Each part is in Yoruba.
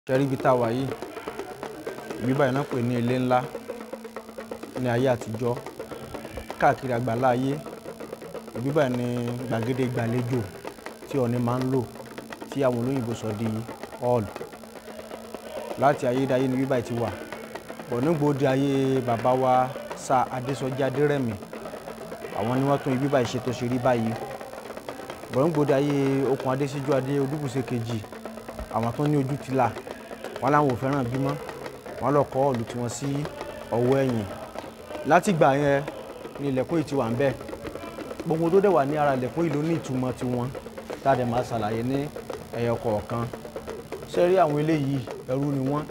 ṣẹ́rí ibi tá a wà yìí ibi báyìí náà pè ní ilé ńlá ní ayé àtijọ́ káàkiri àgbàlá ayé ibi báyìí ní gbàgede ìgbàlejò tí Ọọ̀ni máa ń lò tí àwọn olóyìnbó sọ di hall láti ayédáyé ní ibi báyìí ti wà bọ̀ nígbòde ayé bàbá wa sa Adésọjí Adérẹ̀mí àwọn ni wọ́n tún ibi báyìí ṣe tó ṣe rí báyìí bọ̀ nígbòde ayé Okùn Adésíjú Adé Odúbùṣe kejì àwọn tó ní ojú ti là wọn làwọn ò fẹ́ràn bímọ wọn lọ kọ́ ọ̀lù tiwọn sí ọwọ́ ẹ̀yìn látìgbà yẹn ni ilẹ̀kùn yìí ti wà ń bẹ̀ gbogbo tó dẹ̀ wà ní ara ilẹ̀kùn yìí ló ní ìtumọ̀ tiwọn tá a dẹ̀ máa ṣàlàyé ní ẹyọ kọ̀ọ̀kan ṣé rí àwọn eléyìí ẹrú ni wọ́n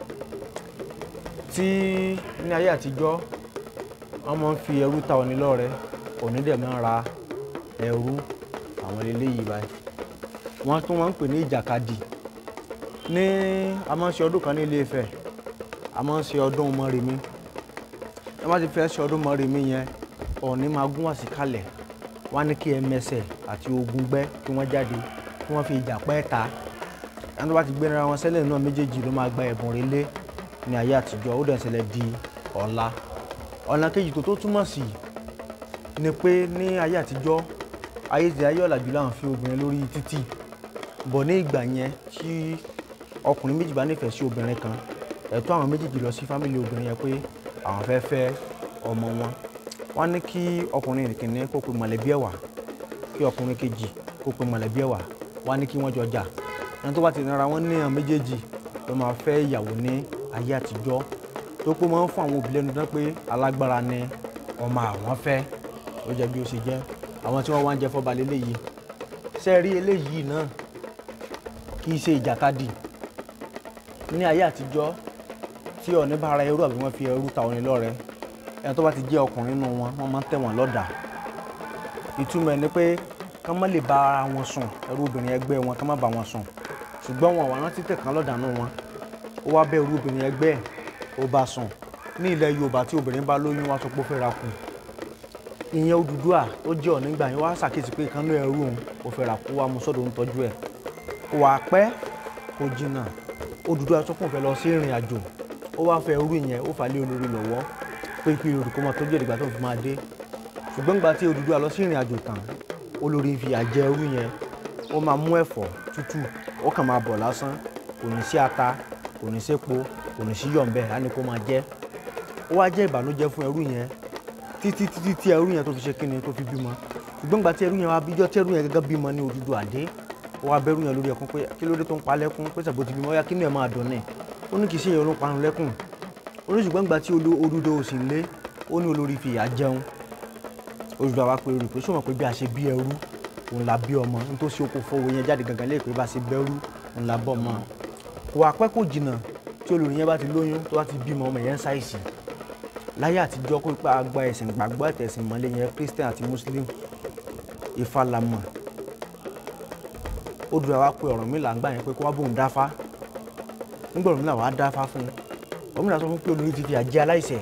tí ní ayé àtijọ́ wọ́n máa ń fi ẹrú ta Ọọ̀ni lọ́rẹ Ọọ̀ni dẹ̀ máa ń ra ẹrú àwọn eléyìí báyìí wọ́n tún máa ń pè ní ìjàkadì ní a máa ń ṣe ọdún kan ní Ilé Ifẹ̀ a máa ń ṣe ọdún Mọ́remí ẹ má ti fẹ́ ṣe ọdún Mọ́remí yẹn Ọọ̀ni máa gún wá sí kalẹ̀ wọ́n á ní kí Ẹmẹsẹ̀ àti Ògúngbẹ́ kí wọ́n jáde kí wọ́n fi ìjà pẹ́ ta ẹni tó bá ti gbéra wọn sẹ́lẹ̀ náà méjèèjì ló máa gba ẹ̀bùn relé ní ayé àtijọ́ ó dẹ̀ ṣẹlẹ̀ di ọ̀la ọ̀nà kejì tó tó túmọ̀ sí ni pé ní ayé àtijọ́ ayé ti ayé ọ̀làjú làwọn fi obìnrin lórí títì bọ̀ ní ìgbà yẹn tí ọkùnrin méjì bá nífẹ̀ẹ́ sí obìnrin kan ẹ̀tọ́ àwọn méjèèjì lọ sí fámìlì obìnrin yẹn pé àwọn fẹ́ fẹ́ ọmọ wọn wọ́n ní kí ọkùnrin kìíní kó pe mọ̀lẹ́bí ẹ̀ wá kí ọkùnrin kejì kó pe mọ̀lẹ́bí ẹ̀ wá wọ́n ní kí wọ́n jọ jà ẹni tó bá ti nara wọn ní àwọn méjèèjì ló máa fẹ́ ìyàwó ní ayé àtijọ́ tó pé máa ń fún àwọn òbí lẹ́nu dán pé alágbára ni ọmọ àwọn fẹ́ ó jẹ́ bí ó ṣe jẹ́ àwọn tí wọ́n wá ń jẹ fọ́ba lélẹ́yìí ṣe rí eléyìí náà kì í ṣe ìjàkadì ní ayé àtijọ́ tí Ọọ̀ni bá ra ẹrú àbí wọ́n fi ẹrú ta Ọọ̀ni lọ́rẹ ẹni tó bá ti jẹ́ ọkùnrin nínú wọn wọ́n máa ń tẹ̀ wọ́n lọ́dà ìtumọ̀ ẹ̀ ni pé ká má lè bá ara wọn sùn ẹrú obìnrin ẹgbẹ́ wọn ká má bá wọn sùn ṣùgbọ́n wọn àwọn rántí tẹ̀kan lọ́dà nù wọn ó wá bẹ́ ẹrú obìnrin ẹgbẹ́ ẹ̀ ó bá sùn ní ilẹ̀ Yorùbá tí obìnrin bá lóyún wá sọ pé ó fẹ́ ra kù ìyẹn Odùduwà tó jẹ́ Ọọ̀ni gbà yẹn wá ṣàkíyèsí pé ìkànnì ẹrú òun ó fẹ́ ra kú wá mú sọ́dọ̀ ń tọ́jú ẹ̀ kò wá pẹ́ kò jìnnà Odùduwà sọ pé òun fẹ́ lọ sí ìrìn àjò ó wá fẹ́ ẹrú yẹn ó fà lé olórí lọ́wọ́ pé kí olùkọ́ máa tọ́jú ìdìgbà tó fi máa dé ṣùgbọ́n nígbà tí Odùduwà lọ sí ìrìn àjò tán olórí fi àjẹ ẹrú yẹn ó máa mú ẹ̀fọ́ tútù ó kàn máa bọ̀ lásán kò ní sí ata kò ní sí epo kò ní sí yọ̀ǹbẹ̀ á ní kó máa jẹ ó wá jẹ́ ìbànújẹ́ fún ẹrú yẹn títí títí tí ẹrú yẹn tó fi ṣe kíni tó fi bímọ ṣùgbọ́n nígbà tí ẹrú yẹn wá bíjọ́ tí ẹrú yẹn gẹ́gẹ́ bímọ ní Odùduwà dé ó wá bẹ́rù yẹn lórí ẹkún pé kí ló dé tó ń pa lẹ́kún pé ṣàbò ti bímọ ó yá kí ni ẹ̀ máa dùn ní ó ní kì í ṣe ìyẹn ló ń parun lẹ́kùn ó ní ṣùgbọ́n nígbà tí Odùduwà ò sì lé ó ní olórí fi ìyà jẹun Odùduwà wá pé olùrí pé sọ ma pé bí a ṣe bí ẹrú òun la bí ọmọ n tó ṣe oko fọwọ́ yẹn jáde gangan lẹ́yìn pé bá a ṣe bẹ́rú òun la bọ́ ọmọ kò wá pẹ́ kò jìnnà tí olórí yẹn bá ti lóyún tó bá ti bímọ ọmọ yẹn ń ṣàìsì láyé àtijọ́ kó pa agba ẹ̀sìn gbàgbọ́ ẹ̀tẹ̀sìn mọ́lẹ̀ yẹn Christian àti Muslim Ifá la mọ̀ Odùduwà wá pé Ọ̀rúnmìlà ńgbà yẹn pé kó wá bóun dáfá nígbà Ọ̀rúnmìlà wá dáfá fún un Ọ̀rúnmìlà sọ fún pé olórí ti fi àjẹ aláìṣẹ̀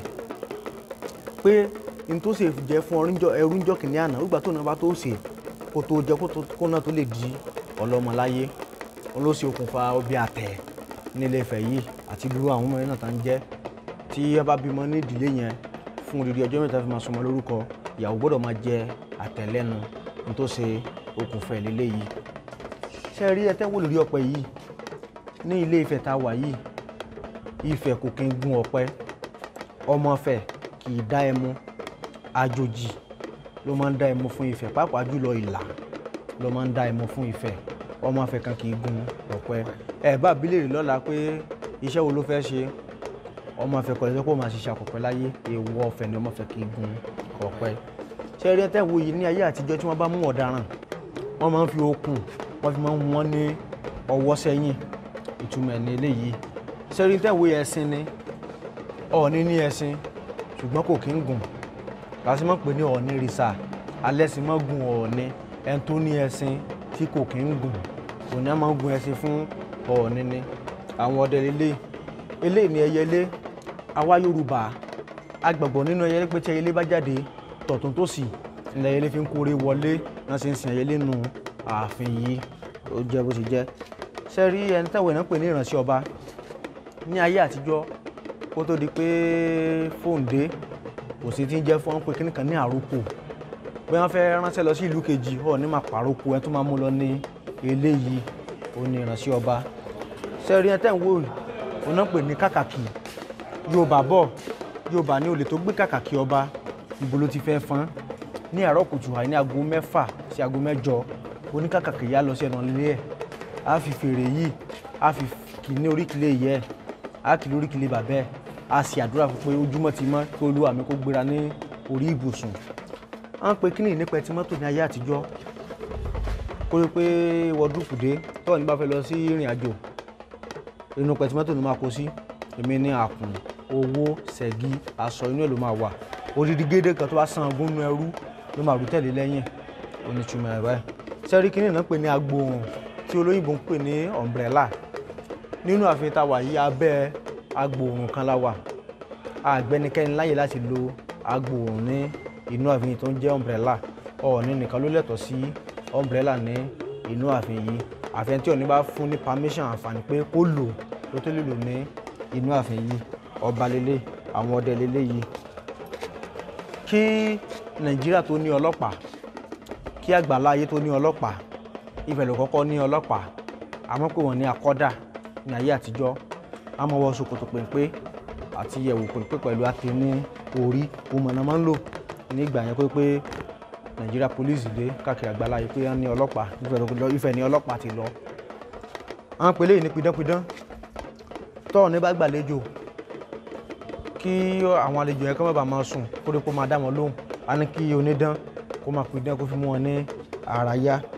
pé n tó ṣe jẹ fún ẹrú ńjọ́ kìnìún àná nígbà tó náà bá tó ṣe kó tó jẹ kó náà tó lè di ọlọ́mọ láyé wọn ló ṣe okùnfà ọbẹ̀ àtẹ̀ nílé Ifẹ̀ yìí àti irú àwọn ọmọ yẹn náà tá ń jẹ́ tí ẹ bá bímọ ní ìdílé yẹn fún odidi ọjọ́ mẹ́ta fi máa sọmọ lórúkọ ìyàwó gbọ́dọ̀ máa jẹ àtẹ̀lẹ́nu n tó ṣe okùnfà ìlélẹ́ yìí ṣe rí ẹ tẹ́wọ́ lórí ọ̀pẹ yìí ní ilé Ifẹ̀ tá a wà yìí Ifẹ̀ kò kí ń gun ọ̀pẹ ọmọ Ifẹ̀ kì í dá ẹmu àjòjì ló máa ń dá ẹmu fún Ifẹ̀ pàápàá jùlọ ìlà ló máa ń dá ẹmu fún Ifẹ̀ ọmọ Ifẹ̀ kan kì í gun ọ̀pẹ ẹ bá bílèrè lọ́la pé iṣẹ́ wo ló fẹ́ ṣe ọmọ Ifẹ̀ kọ́ lẹ́sẹ̀ kó máa ṣiṣẹ́ àkọ́pẹ́ láyé èèwọ̀ Ifẹ̀ ni ọmọ Ifẹ̀ kì í gun ọ̀pẹ ṣé rí ẹtẹ́ wo yìí ní ayé àtijọ́ tí wọ́n bá mú ọ̀daràn wọ́n máa ń fi okùn wọ́n fi máa ń wọ́n ní ọwọ́ sẹ́yìn ìtumọ̀ ẹ̀ ní eléyìí ṣé rí ẹtẹ́ wo yẹ ẹṣin ni Ọọ̀ni ní ẹṣin ṣùgbọ́n kò kí ń gùn láti mọ̀ pé ní Ọọ̀ni rìsà alẹ́ sì mọ̀ gun Ọọ̀ni ẹni tó ní ẹṣin tí kò kí ń gùn òní á máa ń gun ẹṣin fún Ọọ̀ni ni àwọn ọdẹ lélẹ̀ eléyìí ni ẹyẹlé àwa Yorùbá agbàgbọ́ nínú ẹyẹlé pé tí ẹyẹlé bá jáde tọ̀tún tó sì ilẹ̀ ẹyẹlé fi ń kórè wọlé náà ṣe ń sin ẹyẹlé nù ààfin yìí ó jẹ́ bó ṣe jẹ́ ṣe rí ẹni táwọn èèyàn pè ní ìránṣẹ́ ọba ní ayé àtijọ́ kó tó di pé fóònù dé kò sí ti ń jẹ́ fún wọn pé kíní kan ní àròpọ̀ bí wọ́n fẹ́ ránṣẹ́ lọ sí ìlú kejì ọ̀ ní máa pàrọ̀pọ̀ ẹ tó máa mú lọ ní eléyìí ó ní ìránṣẹ́ ọba sẹ́rí ẹ tẹ́ ń wò ó náà pè ní kàkàkì yorùbá bọ̀ yorùbá ní olè tó gbé kàkàkì ọba ibo ló ti fẹ́ fọ́n ní àárọ̀ kùtù àì ní aago mẹ́fà sí aago mẹ́jọ oníkàkàkì yá lọ sí ẹ̀nà ilé ẹ̀ á fi fèrè yìí á fi kì ní oríkìlẹ̀ yẹ ẹ̀ á kì lóríkìlẹ̀ bàbá ẹ̀ á sì àdúrà fún pé ojúmọ́ ti mọ́ kí olúwa mi kó gbéra ní orí ibùsùn à ń pe kíní nípa ẹtí mọ́tò ní ayé àtijọ́ kó rí pé wọ́dúùpù dé tọ́ọ̀ ní bá fẹ́ lọ sí ìrìn àjò inú pẹ̀tí mọ́tò ló máa kó sí èmi ní àkùn owó ṣẹ̀gí aṣọ inú ẹ̀ ló máa wà odidi gédé kan tó bá san ogún ẹrú ló máa rú tẹ̀lé lẹ́yìn onítùmọ̀ ẹ̀ báyìí sẹ́rí kínní náà pè ní agbóhùn tí olóyìnbó ń pè ní umbrella nínú ààfin tá a wà yí abẹ́ agbóhùn kan la wà àgbẹnikẹ́ni láyè láti lo agbóhùn ní inú ààfin tó ń jẹ́ umbrella ọ̀ọ́ni nìkan ló lẹ́tọ̀ọ́ sí umbrella ní inú ààfin yìí ààfin tí Ọọ̀ni bá fún ní permission àǹfààní pé kó lò ló tó lè lò ní inú ààfin yìí ọba lélẹ̀ àwọn ọdẹ lélẹ̀ yìí kí nàìjíríà tó ní ọlọ́pàá kí àgbàlá ayé tó ní ọlọ́pàá Ifẹ̀ ló kọ́kọ́ ní ọlọ́pàá àmọ́ pé wọ́n ní akọ́dà ní ayé àtijọ́ àmọ́ wọ ṣòkòtò péńpé àti ẹ̀wù péńpé pẹ̀lú àti ní orí òmùnà máa ń lò ní ìgbà yẹn pé pé nàìjíríà police dé káàkiri àgbàlá ayé pé wọ́n ní ọlọ́pàá Ifẹ̀ ní ọlọ́pàá ti lọ àwọn pèlè yìí ní pidánpidán tọ́ọ̀ ní bá gbàlejò kí àwọn àlejò yẹn kọ́ bàbá máa sùn kó dé kó máa dá wọn lóhùn á ní kí onídán kó máa pidán kó fi mú wọn ní àràyá